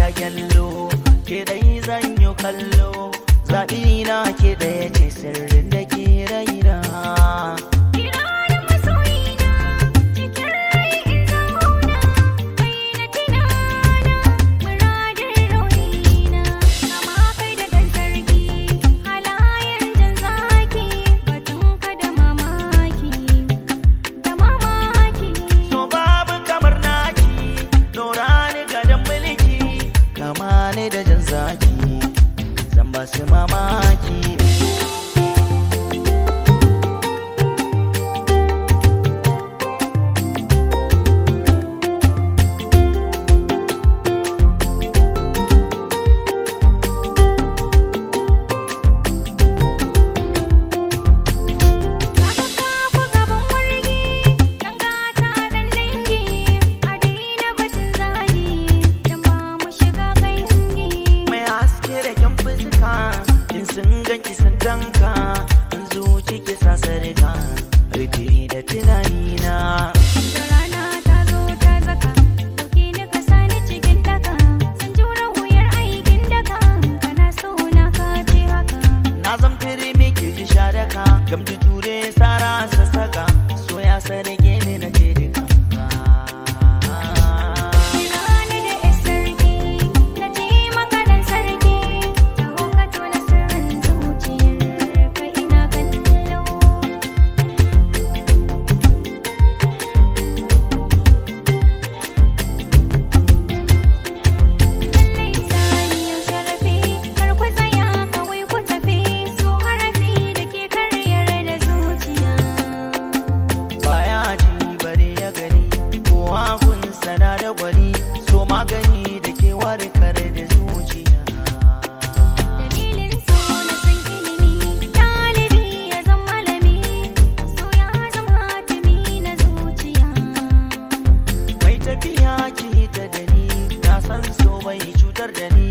ta gyallo ke dai zan yi kallo zaɓi na ke ɗaya ce sirrin da ke raina Kiranin masoyina cikin rai in zauna kai na tunana muradin raunina kama kai da ɗan sarki halayen jan zaki batunka da mamaki da mamaki so babu kamar naki dora ni gadon mulki kama ni da jan zaki zan ba su mamaki Haka kafu gaban wargi ɗan gata ɗan dangi a daina batun zagi dan ba mu shiga kangi mai haske da kyan fuska in sun ganki sun danka in zuci ki sa sarka rufe da tunanina Da rana ta zo ta zaka Dauke ni ka sani cikin daka Sun jura wuyar aikin daka Kana so na ka ce haka na zan fere me ke ji sharaka gamji ture sara sassaka so ya sarge ni na ce duka Kira ni da yar sarki Na ce maka dan sarki Taho ka tona sirrin zuciyar ka ina kallo Lallai saniyar sharafi Kar ku tsaya kawai ku tafi So harafi da ke karyar da zuciya baya ji bare ya gani kowa kun sana da gwani so magani da ke warkar da zuciya Dalilin so na san ilimi Ɗalibi ya zama malami So ya zama hatimi na zuciya mai tafiya ki ta da ni na san so bai cutar da ni